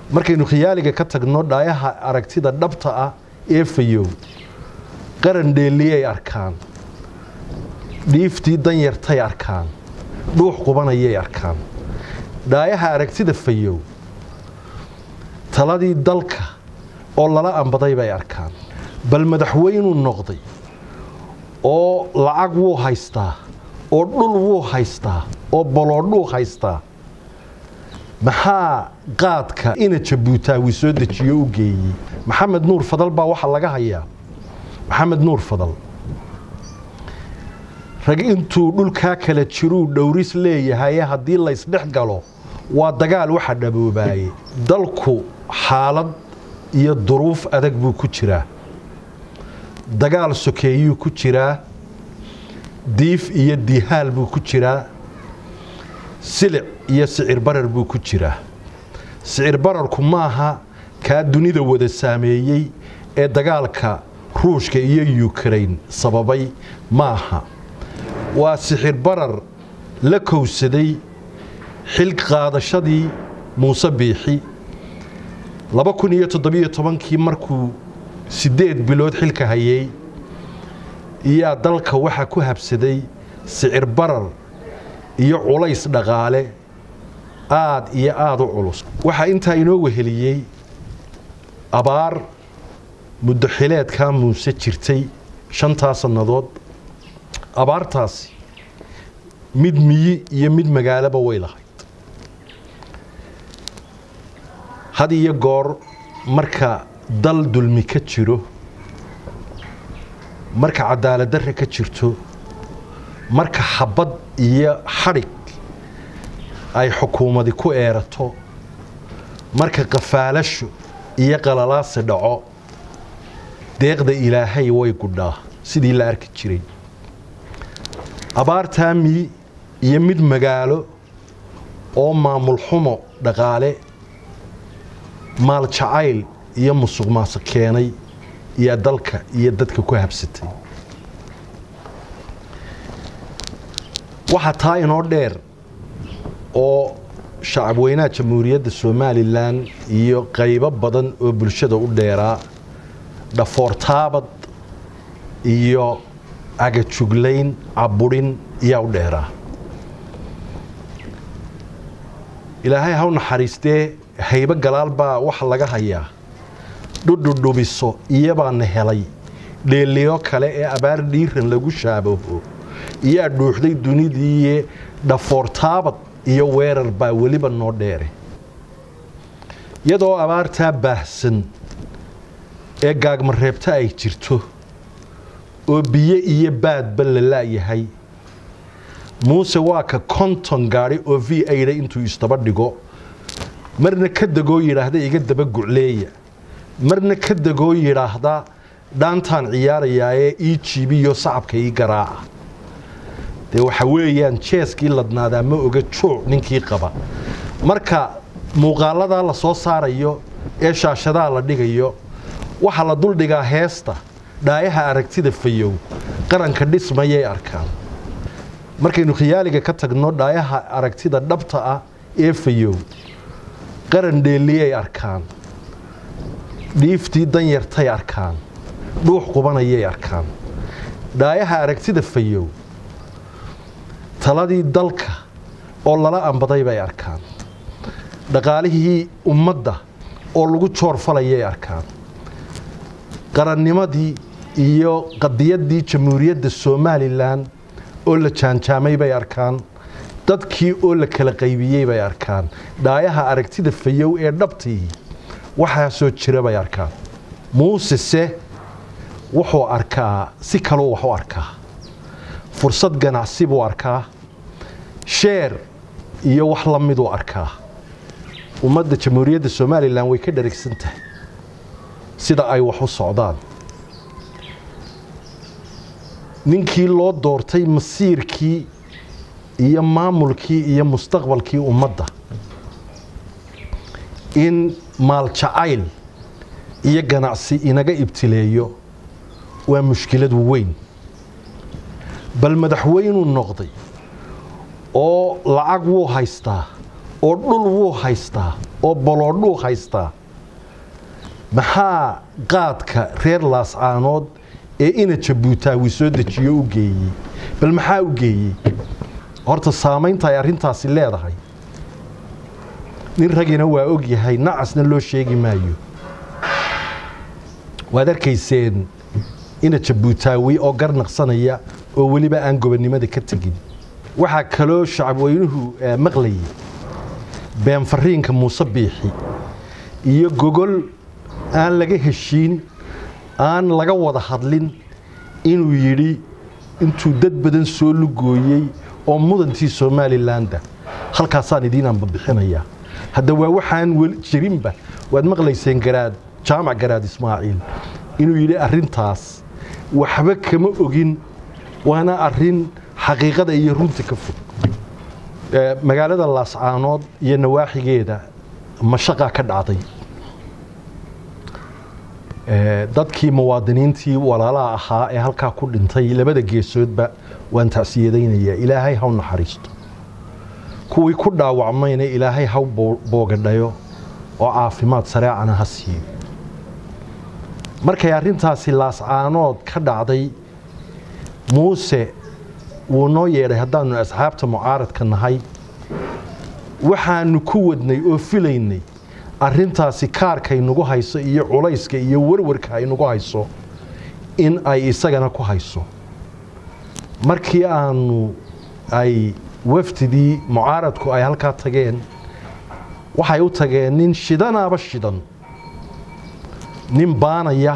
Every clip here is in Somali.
markaynu khiyaaliga ka tagno dhaayaha aragtida dhabta ah ee fayow qaran dheeliyay arkaan dhiiftii danyartay arkaan dhuux qubanayay arkaan dhaayaha aragtida fayow taladii dalka oo lala ambaday bay arkaan bal madaxweynuu noqday oo lacag wuu haystaa oo dhul wuu haystaa oo boloodhuu haystaa maxaa qaadka ina jabuutaawi soo dejiyo u geeyey maxamed nuur fadal baa waxaa laga hayaa maxamed nuur fadal rag intuu dhulkaa kala jiruu dhowris leeyahaye haddii laysdhex galo waa dagaal waxa dhaboobaayey dalku xaalad iyo duruuf adag buu ku jiraa dagaal sokeeyuu ku jiraa diif iyo dihaal buu ku jiraa silic iyo sicir barar buu ku jiraa sicir bararku maaha kaa dunida wada saameeyey ee dagaalka ruushka iyo yukrain sababay maaha waa sixir barar la kowsaday xil qaadashadii muuse biixi laba kun iyo toddobiyo tobankii markuu siddeed bilood xilka hayay iyaa dalka waxaa ku habsaday sicir barar iyo culays dhaqaale aad iyo aada u culus waxaa intaa inoo weheliyey abaar muddo xileedkaa muuse jirtay shantaa sannadood abaartaasi mid miyi iyo mid magaalaba way lahayd had iyo goor marka dal dulmi ka jiro marka cadaalad darre ka jirto marka xabad iyo xadhig ay xukuumadi ku eerato marka qafaalasho iyo qalalaasi dhaco deeqda ilaahay way gudhaa sidii la arki jiray abaartaa miyi iyo mid magaalo oo maamul xumo dhaqaale maal jacayl iyo musuq maasuq keenay iyo dalka iyo dadka ku habsatay waxaa taa inoo dheer oo shacabweynaha jamhuuriyadda somalilan iyo qaybo badan oo bulshada u dheeraa dhafoortaabad iyo agajuglayn caburin iyaa u dheeraa ilaahay haw naxariistee haybo galaal baa waxa laga hayaa dhudhudhubiso iyabaana helay dheeliyo kale ee abaar dhiiran lagu shaabaho iyaa dhuuxday dunidiiye dhafoortaabad iyo weerar baa weliba noo dheere iyadoo abaartaa baahsan ee gaagmareebta ay jirto oo biyo iyo baadba la la'yahay muuse waa ka konton gaadhi oo v aida intuu isdaba dhigo marna ka degoo yidhaahda iga daba gucleeya marna ka degoo yidhaahda dhaantaan ciyaarayaa ee ii jiibiyo sacabka ii garaaca dee waxa weeyaan jeeskii ladnaadaa ma oga jooc ninkii qaba marka muuqaaladaa la soo saarayo ee shaashadaa la dhigayo waxaa la duldhigaa heesta dhaayaha aragtida fayow qaranka dhismayay arkaan markaynu khiyaaliga ka tagno dhaayaha aragtida dhabta ah ee fayow qaran dheeliyay arkaan dhiiftii danyartay arkaan dhuux qubanayay arkaan dhaayaha aragtida fayow taladii dalka oo lala ambaday bay arkaan dhaqaalihii ummadda oo lagu joor falayay arkaan qarannimadii iyo qadiyaddii jamhuuriyadda somalilan oo la jaanjaamay bay arkaan dadkii oo la kala qaybiyey bay arkaan dhaayaha aragtida fayow ee dhabtii waxaasoo jira bay arkaan muusese wuxuu arkaa si kaluu wax u arkaa fursad ganacsi buu arkaa sheer iyo wax la miduu arkaa ummadda jamhuuriyadda somalilan way ka dharagsan tahay sida ay wax u socdaan ninkii loo doortay masiirkii iyo maamulkii iyo mustaqbalkii ummadda in maaljacayl iyo ganacsi inaga ibtileeyo waa mushkilad weyn bal madaxweynuu noqday oo lacag wuu haystaa oo dhul wuu haystaa oo boloodhuu haystaa maxaa qaadka reer laascaanood ee ina jabuutaawi soo dejiyo u geeyey bal maxaa u geeyey horta saamaynta ay arrintaasi leedahay nin ragina waa og yahay nacasna loo sheegi maayo waad arkayseen ina jabuutaawi oo garnaqsanaya oo weliba aan gobonnimada ka tegin waxaa kaloo shacabweynuhu maqlayay been fariinka muuse biixi iyo gogol aan laga heshiin aan laga wada hadlin inuu yidhi intuu dad badan soo lugooyey oo mudantii somalilandah halkaasaan idiin anbabixinayaa hadda waa waxaan jirinba waad maqlayseen garaad jaamac garaad ismaaciil inuu yidhi arrintaas waxba kama ogin waana arrin xaqiiqada iyo runta ka fog magaalada laascaanood iyo nawaaxigeeda mashaqaa ka dhacday dadkii muwaadiniintii walaalaha ahaa ee halkaa ku dhintay labada geesoodba waan tacsiyadaynayaa ilaahay haw naxariisto kuwii ku dhaawacmayna ilaahay haw boogadhayo oo caafimaad sareecana ha siiyo markay arrintaasi laascaanood ka dhacday muuse wuu noo yeedhay haddaannu asxaabta mucaaradka nahay waxaannu ku wadnay oo filaynay arrintaasi kaarkay nagu hayso iyo culayska iyo warwarka ay nagu hayso in ay isagana ku hayso markii aanu ay wafdidii mucaaradku ay halkaa tageen waxay u tageen nin shidanaaba shidan nin baanaya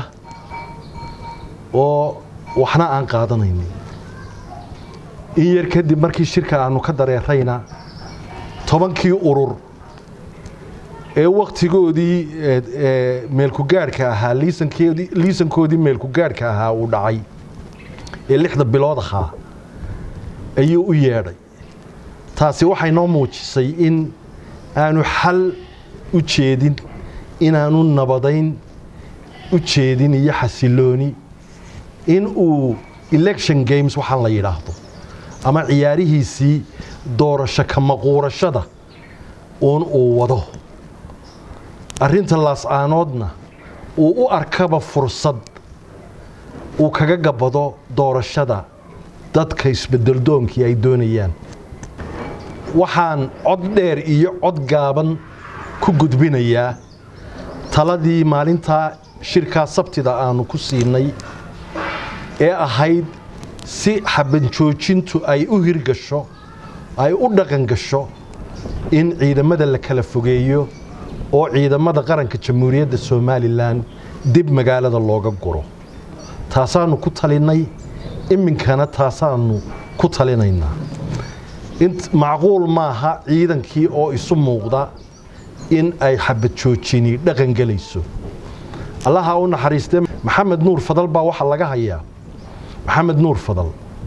oo waxna aan qaadanaynin in yar kadib markii shirka aanu ka dareerayna tobankii urur ee wakhtigoodii meelkugaadhka ahaa liisankoodii meelkugaadhka ahaa uu dhacay ee lixda bilood ahaa ayuu u yeedhay taasi waxay noo muujisay in aanu xal u jeedin inaanu nabadayn u jeedin iyo xasilooni in uu election games waxaan la yidhaahdo ama ciyaarihiisii doorasho ka maquurashada uun uu wado arrinta laascaanoodna uu u arkaba fursad uu kaga gabado doorashada dadka isbedeldoonkii ay doonayaan waxaan cod dheer iyo cod gaaban ku gudbinayaa taladii maalintaa shirkaa sabtida aanu ku siinay ee ahayd si xabanjoojintu ay u hirgasho ay u dhaqan gasho in ciidamada la kala fogeeyo oo ciidamada qaranka jamhuuriyadda somalilan dib magaalada looga guro taasaannu ku talinnay iminkana taasaannu ku talinaynaa macquul maaha ciidankii oo isu muuqda in ay xabadjoojini dhaqan gelayso allaha u naxariistee maxamed nuur fadal baa waxaa laga hayaa maxamed nuur fadal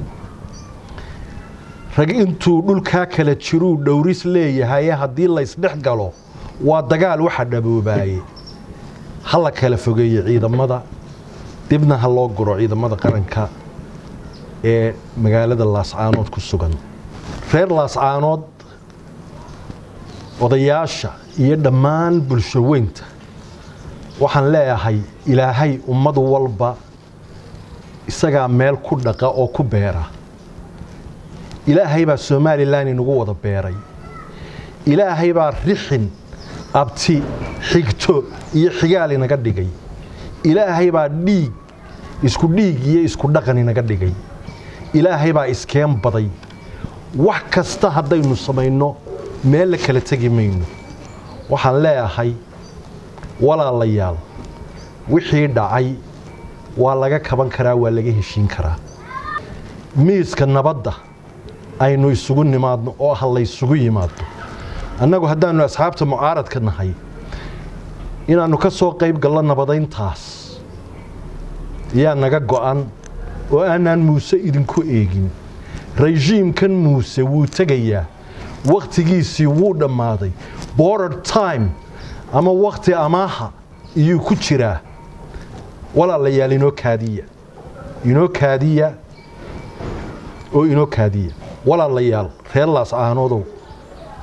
rag intuu dhulkaa kala jiruu dhowris leeyahaye haddii laysdhex galo waa dagaal waxa dhaboobaayey ha la kala fogeeye ciidamada dibna ha loo guro ciidamada qaranka ee magaalada laascaanood ku sugan reer laascaanood odayaasha iyo dhammaan bulsho weynta waxaan leeyahay ilaahay ummad walba isagaa meel ku dhaqa oo ku beera ilaahay baa somalilan inagu wada beeray ilaahay baa rixin abti xigto iyo xigaal inaga dhigay ilaahay baa dhiig isku dhiig iyo isku dhaqan inaga dhigay ilaahay baa iskeen baday wax kasta haddaynu samayno meel la kala tegi mayno waxaan leeyahay walaalayaal wixii dhacay waa laga kaban karaa waa laga heshiin karaa miiska nabadda aynu isugu nimaadno oo ha laysugu yimaado annagu haddaannu asxaabta mucaaradka nahay inaannu ka soo qayb gallo nabadayntaas yaa naga go'an oo aanaan muuse idinku eegin rejiimkan muuse wuu tegayaa wakhtigiisii wuu dhammaaday border time ama wakhti amaaha iyuu ku jiraa walaalayaal inoo kaadiya inoo kaadiya oo inoo kaadiya walaalayaal reer laascaanoodow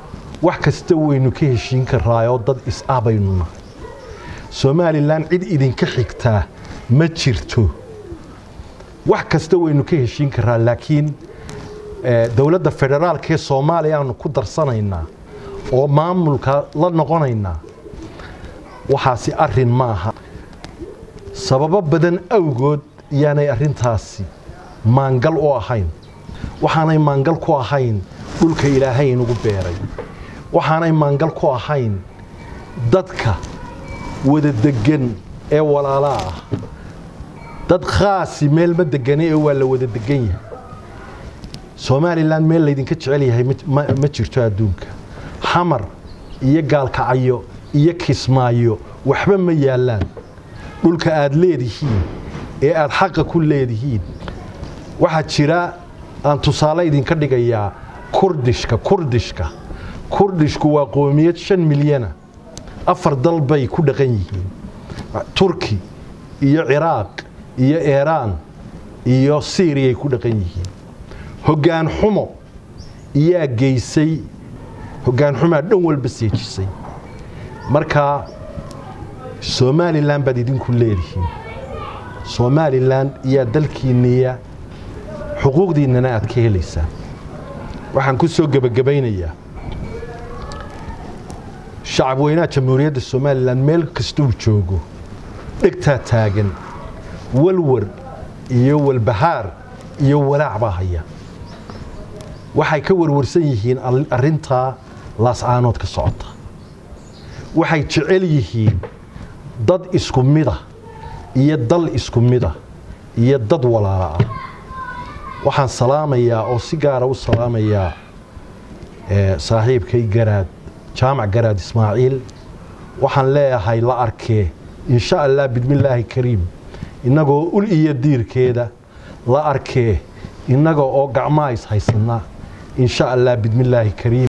wax kasta waynu ka heshiin karaayoo dad is-ah baynu nahay somalilan cid idinka xigtaa ma jirto wax kasta waynu ka heshiin karaa laakiin dowladda federaalka ee soomaaliya aanu ku darsanaynaa oo maamulka la noqonaynaa waxaasi arin ma aha sababo badan awgood yaanay arintaasi maangal u ahayn waxaanay maangal ku ahayn dhulka ilaahay inugu beeray waxaanay maangal ku ahayn dadka wada degan ee walaalaa ah dad khaasi meel ma degane ee waa la wada degan yahay somalilan meel laydinka jecel yahay ma jirto adduunka xamar iyo gaalkacyo iyo kismaayo waxba ma yaallaan dhulka aad leedihiin ee aad xaqa ku leedihiin waxaa jira aan tusaale idinka dhigayaa kurdishka kurdishka kurdishku waa qoomiyad shan milyana afar dal bay ku dhaqan yihiin turki iyo ciraaq iyo iiraan iyo siiriyay ku dhaqan yihiin hoggaan xumo iyaa geysay hoggaan xumaa dhan walba seejisay marka somalilan baad idinku leedihiin somalilan iyaa dalkiinniya xuquuqdiinnana aad ka helaysaan waxaan ku soo gebagabaynayaa shacab weynaha jamhuuriyadda somalilan meel kastuu joogo dhegtaa taagan walwar iyo walbahaar iyo walaac baa haya waxay ka warwarsan yihiin arintaa laascaanood ka socota waxay jecel yihiin dad isku mida iyo dal isku mida iyo dad walaala ah waxaan salaamayaa oo si gaara u salaamayaa saaxiibkay garaad jaamac garaad ismaaciil waxaan leeyahay la arkee insha allah bidmillaahi kariim innagoo ul iyo diirkeeda la arkee innaga oo gacmaa is haysannaa insha allah bidmillaahi kariim